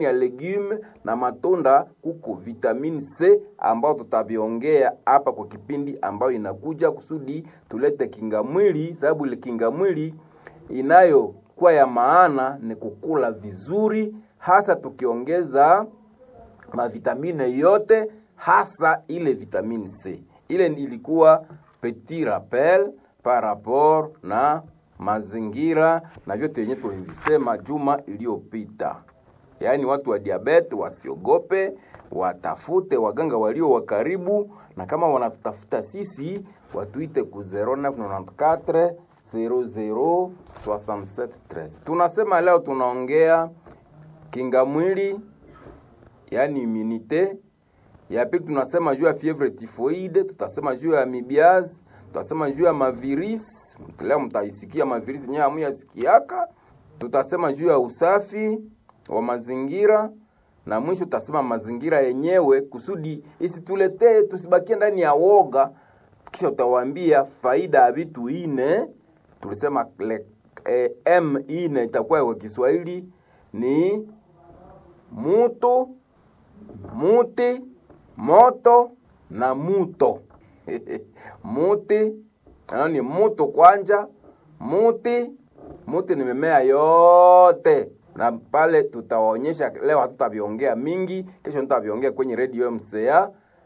ya legume na matunda kuko vitamini C ambao tutaviongea hapa kwa kipindi ambayo inakuja kusudi tulete kinga mwili, sababu ile kinga mwili inayokuwa ya maana ni kukula vizuri, hasa tukiongeza mavitamine yote, hasa ile vitamini C. Ile ilikuwa petit rappel par rapport na mazingira na vyote yenye tulivisema juma iliyopita. Yaani watu wa diabete wasiogope, watafute waganga walio wa karibu, na kama wanatutafuta sisi watuite ku 0994 00 67 13. Tunasema leo tunaongea kinga mwili, yaani immunite. Ya pili tunasema juu ya fievre typhoide, tutasema juu ya amibiaz, tutasema juu ya mavirisi. Leo mtaisikia mavirisi yenyewe hamuyasikiaka. Tutasema juu ya usafi wa mazingira na mwisho tutasema mazingira yenyewe kusudi isituletee tusibakie ndani ya woga. Kisha utawaambia faida ya vitu ine. Tulisema le, eh, m ine itakuwa kwa Kiswahili ni mutu, muti, moto na muto muti ni mutu kwanja, muti muti ni mimea yote na pale tutawaonyesha leo, hatutaviongea mingi, kesho tutaviongea kwenye radio MCA.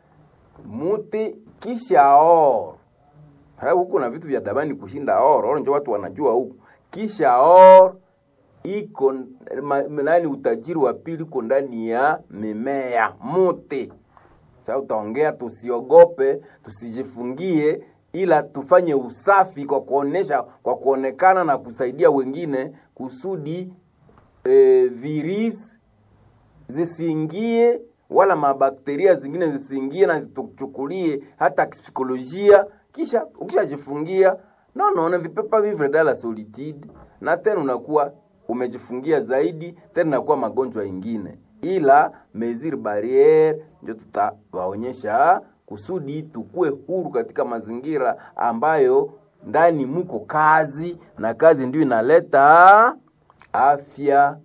Muti kisha or huku na vitu vya damani kushinda or or, ndio watu wanajua huku. Kisha or iko nani, utajiri wa pili uko ndani ya mimea muti. Sasa utaongea, tusiogope, tusijifungie, ila tufanye usafi kwa kuonesha, kwa kuonekana na kusaidia wengine kusudi E, virus zisiingie wala mabakteria zingine zisiingie na zituchukulie hata psikolojia. Kisha ukishajifungia no no na vipepa vivre dala solitude, na tena unakuwa umejifungia zaidi, tena unakuwa magonjwa ingine, ila mesure barriere ndio tutawaonyesha kusudi tukue huru katika mazingira ambayo ndani muko kazi, na kazi ndio inaleta afya,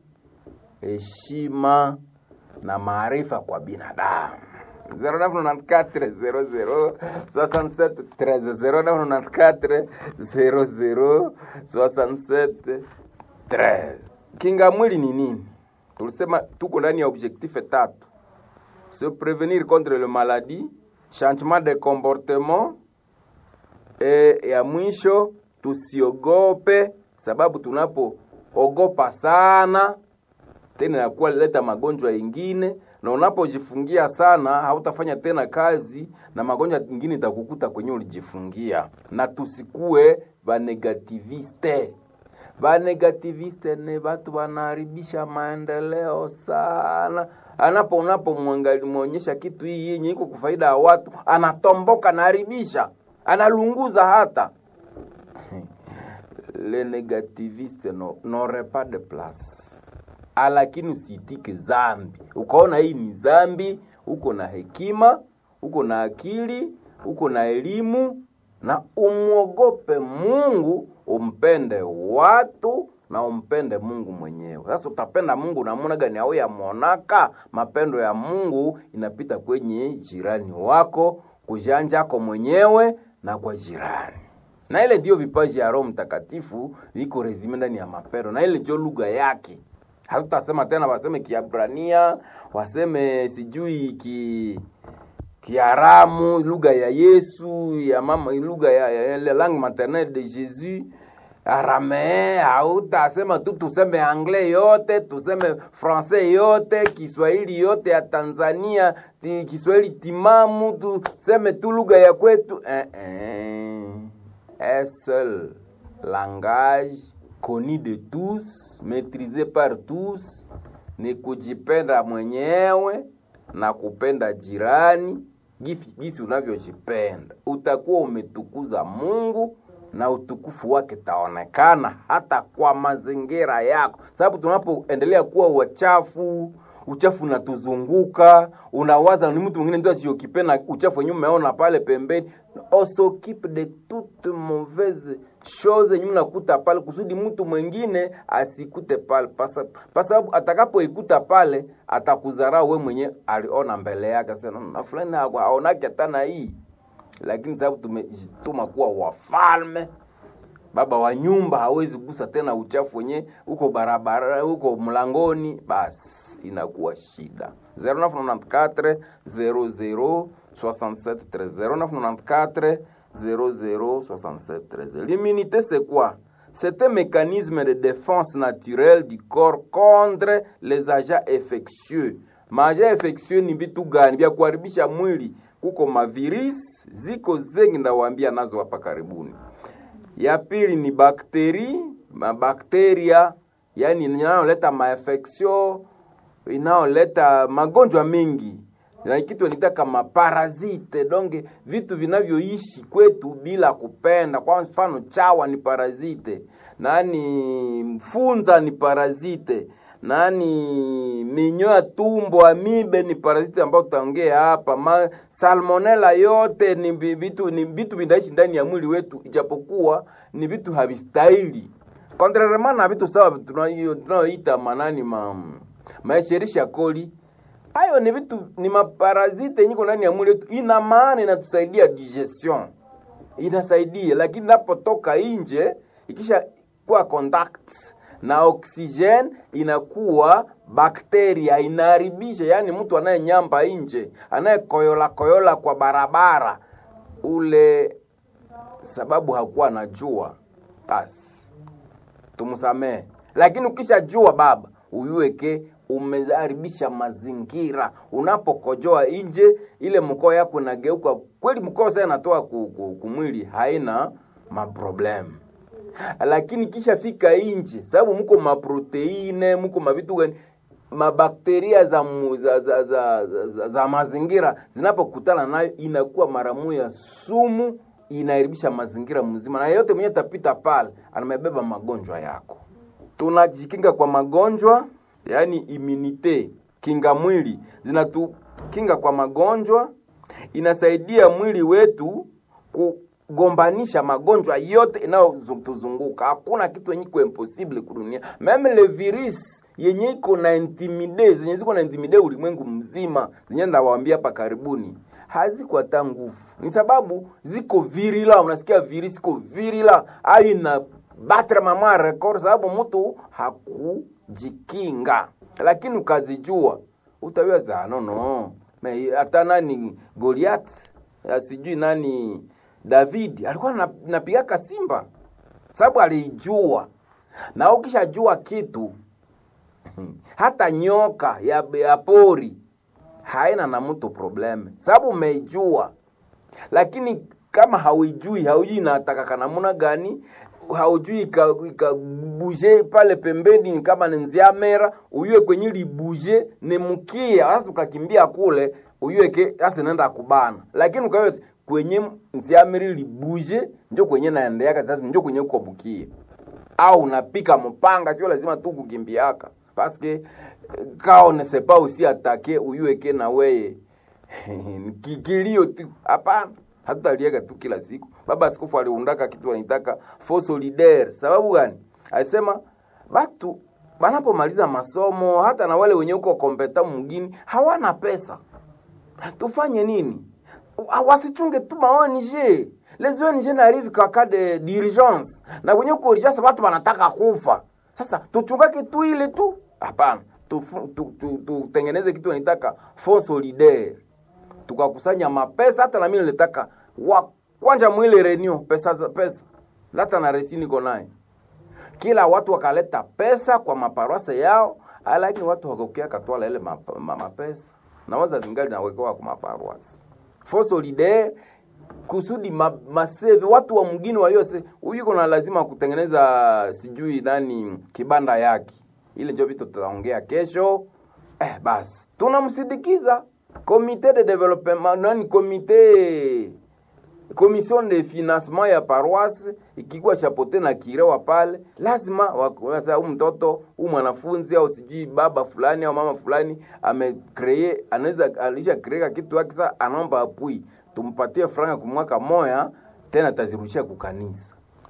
heshima na maarifa kwa binadamu. 0994 kinga mwili ni nini? Tulisema tuko ndani ya objectif tatu: se prevenir contre le maladie, changement de comportement, e ya mwisho tusiogope, sababu tunapo ogopa sana tena inakuwa leta magonjwa ingine, na unapojifungia sana hautafanya tena kazi na magonjwa ingine itakukuta kwenye ulijifungia. Na tusikue banegativiste. Banegativiste ni watu wanaharibisha maendeleo sana. Anapo unapomwonyesha kitu hii yenye iko kufaida ya watu, anatomboka, anaharibisha, analunguza hata le négativiste n'aurait pas de place, lakini usiitike zambi. Ukaona hii ni zambi, uko na hekima, uko na akili, uko na elimu, na umwogope Mungu, umpende watu na umpende Mungu mwenyewe. Sasa utapenda Mungu namuna gani? Au yamonaka mapendo ya Mungu inapita kwenye jirani wako, kujanjako mwenyewe na kwa jirani na ile ndio vipaji ya Roho Mtakatifu viko rezime ndani ya mapendo, na ile ndio lugha yake. Hatutasema tena waseme Kiabrania, waseme sijui ki Kiaramu, lugha ya Yesu ya mama, lugha ya, ya, ya langue maternelle de Jésus Aramee. Hautasema tu tuseme anglais yote, tuseme francais yote, Kiswahili yote ya Tanzania, ti, Kiswahili timamu, tuseme tu lugha ya kwetu eh, eh. Un seul langage connu de tous, maîtrisé par tous, ni kujipenda mwenyewe na kupenda jirani gisi unavyojipenda. Utakuwa umetukuza Mungu na utukufu wake taonekana hata kwa mazingira yako, sababu tunapoendelea kuwa wachafu uchafu unatuzunguka, unawaza ni mtu mwingine ndio achiokipenda uchafu wenyewe umeona pale pembeni. On s'occupe de toute mauvaise chose yenye unakuta pale kusudi mtu mwingine asikute pale, kwa sababu atakapoikuta pale atakudharau we mwenye aliona mbele yake, sasa na fulani aonake hata na hii, lakini sababu tumejituma kuwa wafalme baba wa nyumba hawezi kugusa tena uchafu wenye uko barabara uko mlangoni, basi inakuwa shida. 0994 00 67 0994 00 67 13. L'immunité c'est quoi? C'est un mécanisme de défense naturelle du corps contre les agents infectieux. Maagents infectieux ni vitu gani? Vya kuharibisha mwili. Kuko mavirisi ziko zengi, ndawaambia nazo hapa karibuni. Ya pili ni bakteri, mabakteria, yani inayoleta mainfection, inayoleta magonjwa mengi na kitu nitaka maparazite donge vitu vinavyoishi kwetu bila kupenda. Kwa mfano chawa ni parazite, nani mfunza ni parazite, nani minyoo ya tumbo amibe ni parazite ambao tutaongea hapa. Ma, salmonella yote ni vitu ni vitu vinaishi ndani ya mwili wetu, ijapokuwa ni vitu havistahili contrairement na vitu sawa tunayoita manani ma maesherisha koli hayo ni vitu ni maparazite nyiko ndani ya mwili wetu, ina maana inatusaidia digestion, inasaidia lakini napotoka nje ikisha kuwa contact na oxygen inakuwa bakteria inaharibisha. Yani mtu anayenyamba nje anayekoyola koyola kwa barabara ule, sababu hakuwa anajua, basi tumsamee. Lakini ukishajua baba, uyueke umeharibisha mazingira. Unapokojoa nje, ile mkoo yako inageuka kweli, mkoo sasa inatoa kumwili, haina maproblemu lakini kisha fika nje, sababu mko maproteine, mko mavitu gani, mabakteria za, mu, za, za, za, za, za, za mazingira zinapokutana nayo inakuwa mara moja sumu, inaharibisha mazingira mzima, na yeyote mwenye tapita pale anamebeba magonjwa yako. Tunajikinga kwa magonjwa yaani immunite, kinga mwili zinatukinga kwa magonjwa, inasaidia mwili wetu kugombanisha magonjwa yote inayotuzunguka. Hakuna kitu yenye iko impossible kudunia, meme le virus yenye iko na intimide, zenye ziko na intimide ulimwengu mzima, zenye ndawaambia hapa karibuni, haziko hata nguvu, ni sababu ziko virila. Unasikia virus iko virila, ayo ina batre mama record, sababu mtu haku jikinga lakini ukazijua utaweza nono. Hata nani Goliath sijui nani David alikuwa napigaka simba sababu alijua, na ukishajua kitu hata nyoka ya, ya pori haina na mtu probleme, sababu umeijua. Lakini kama hauijui, haujui inatakaka namuna gani haujui ikabuje ika pale pembeni, kama ni nziamera uyue kwenye libuje ni mkia sasa, ukakimbia kule uyue ke sasa naenda kubana, lakini ukawe kwenye nziameri libuje njo kwenye naendeaka sasa, njo kwenye uko bukie au unapika mpanga, sio lazima tu kukimbiaka paske kao ne sepa usi atake uyue ke na weye kikilio tu hapana hatutalieka tu kila siku. Baba Askofu aliundaka kitu wanaitaka fo solidaire. Sababu gani? Alisema batu banapomaliza masomo, hata na wale wenye uko kompeta mgini hawana pesa, tufanye nini? Wasichunge tu maoni je les ONG n'arrive qu'en cas de d'urgence, na kwenye uko urgence watu wanataka kufa. Sasa tuchungake tu ile tu? Hapana, tutengeneze tu, tu, tu, kitu wanaitaka fo solidaire tukakusanya mapesa hata na mimi nilitaka wa kwanja mwile renew pesa za pesa hata na resini niko naye kila watu wakaleta pesa kwa maparwasa yao, lakini watu wakokea katwala ile mapesa ma, ma na waza zingali nawekewa kwa maparwasa fo solidaire kusudi ma, maseve watu wa mgini waliose huyu kuna lazima kutengeneza sijui nani kibanda yake ile ndio vitu tutaongea kesho. Eh, basi tunamsindikiza komite de development nani komite commission de financement ya paroisse ikikuwa chapote na kirewa pale, lazima huyu mtoto huyu mwanafunzi au sijui baba fulani au mama fulani amekree, anaweza alisha kreka kitu yake, sasa anaomba apui, tumpatie franga kwa mwaka moya, tena tazirudisha kukanisa.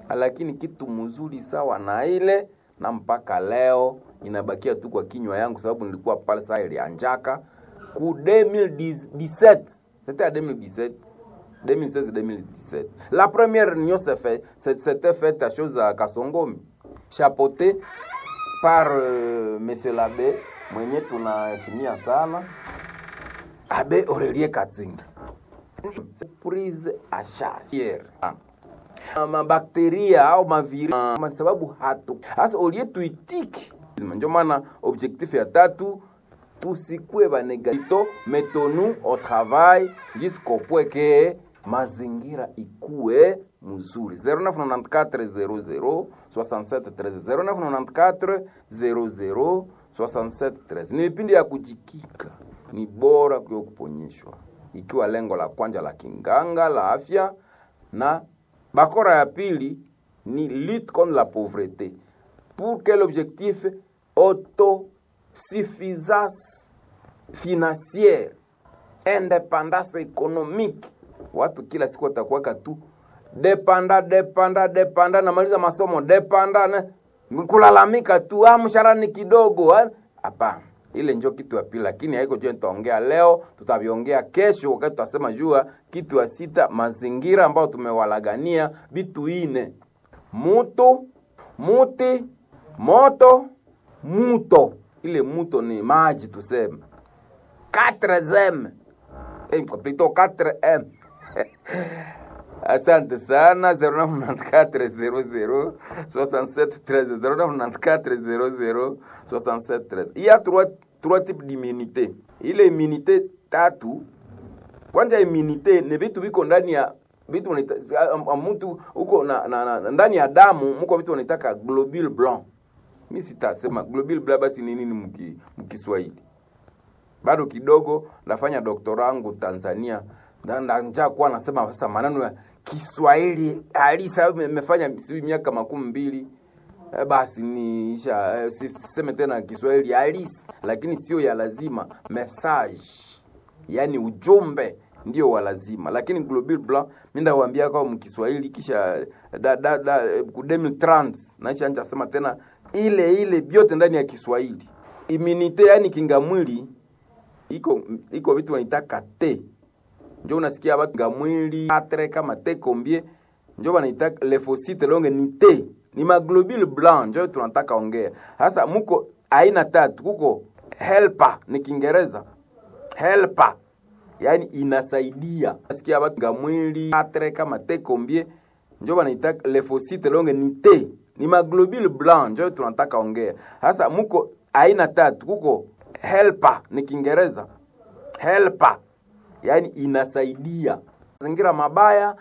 lakini kitu mzuri sawa na ile na mpaka leo inabakia tu kwa kinywa yangu, sababu nilikuwa pale saa ilianjaka ku 2017 c'était à 2017 2016-2017 la première réunion s'est fait s'était faite à chose à Kasongomi chapeauté par euh, monsieur l'abbé mwenye tunaheshimia sana abe Aurelie Katzinga prise à charge mabakteria au maviri kwa sababu hatu hasa olie tuitiki ndio maana objectif ya tatu tusikue banegatito metonu au travail jusqu'au point que mazingira ikue mzuri 0994 0994 00 67 ni vipindi ya kujikika ni bora kuyo kuponyeshwa ikiwa lengo la kwanja la kinganga la afya na bakora ya pili ni lutte contre la pauvreté pour quel objectif autosuffisance financière independance économique watu kila siku watakuwaka tu depanda depanda depanda namaliza masomo depanda na kulalamika tu ah, mshahara ni kidogo hapana ile njo kitu ya pili lakini haiko jua nitaongea leo tutaviongea kesho wakati tutasema jua kitu ya sita mazingira ambayo tumewalagania vitu ine mutu muti moto muto ile muto ni maji tuseme 4m eh, plutôt 4m asante sana 0994 00 67 il y a trois, trois types d'immunité ile immunité tatu kwanja immunité ni vitu viko ndani ya vitu mtu huko na, na, na, ndani ya damu mko vitu wanaitaka globule blanc mi sitasema globule blanc basi ni nini mkiswahili bado kidogo nafanya doktora wangu Tanzania nanja kuwa nasema sasa maneno ya Kiswahili halisi nimefanya sijui miaka makumi mbili e, basi niisha e, siseme tena Kiswahili halisi, lakini sio ya lazima. Message yani ujumbe ndio wa lazima, lakini global blanc mimi ndawaambia kwa mkiswahili kisha da, da, da, ku 2030 naisha anja sema tena ile ile vyote ndani ya Kiswahili. Immunite yani kinga mwili iko iko vitu wanaitaka te njo unasikia watu kinga mwili atre kama te kombie njo wanaitaka lefosite longe ni te ni maglobule blanc njo tunataka ongea sasa muko aina tatu kuko helper ni kiingereza helper yani inasaidia nasikia watu kinga mwili atre kama te kombie njo wanaitaka lefosite longe ni te ni maglobule blanc njo tunataka ongea sasa muko aina tatu kuko helper ni kiingereza helper yani inasaidia mazingira mabaya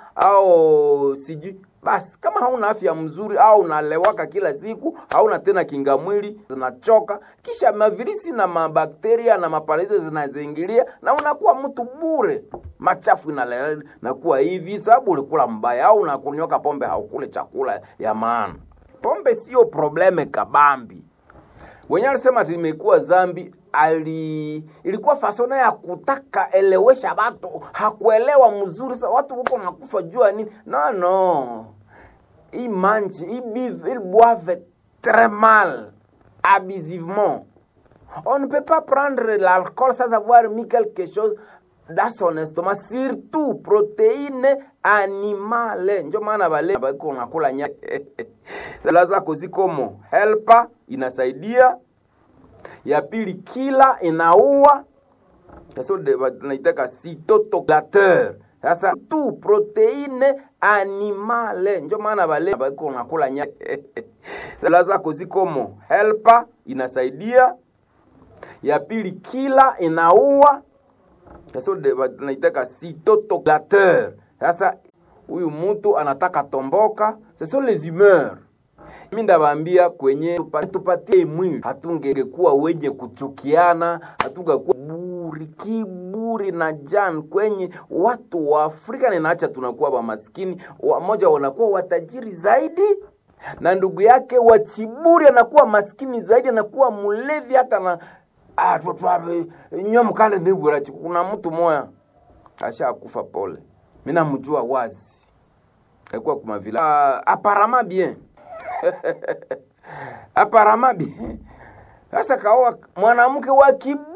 au sijui basi kama hauna afya mzuri au unalewaka kila siku hauna tena kinga mwili zinachoka kisha mavirisi na mabakteria na maparaizi zinazingilia na unakuwa mtu bure machafu inale nakuwa hivi sababu ulikula mbaya au unakunyoka pombe haukule chakula ya maana pombe sio probleme kabambi wenyewe alisema limekuwa zambi ali ilikuwa fasona ya kutaka elewesha watu hakuelewa mzuri sa watu huko nakufa jua nini no no i mange i bive il boive très mal abusivement on ne peut pas prendre l'alcool sans avoir mis quelque chose dans son estomac surtout proteine animale njo maana bale bako nakula nya zako zikomo helpa inasaidia ya pili kila inaua tunaitaka cytotoclateur sasa tu proteine animale njo maana bale bako nakula nya zako zikomo helpa inasaidia ya pili kila inaua sasa tunaitaka cytotoclateur sasa huyu mtu anataka tomboka ce sont les humeurs mi ndabambia kwenye tupatie mwili hatungekuwa wenye kuchukiana hatungekuwa buri kiburi na jan kwenye watu wa Afrika ninaacha tunakuwa wamaskini wamoja wanakuwa watajiri zaidi na ndugu yake wa Chiburi anakuwa maskini zaidi anakuwa mlevi hata na ah, nyomkale nibura kuna mtu moya ashakufa pole mi namjua wazi alikuwa kuma vila uh, apparemment bien apparemment bien sasa kaoa mwanamke wa kibu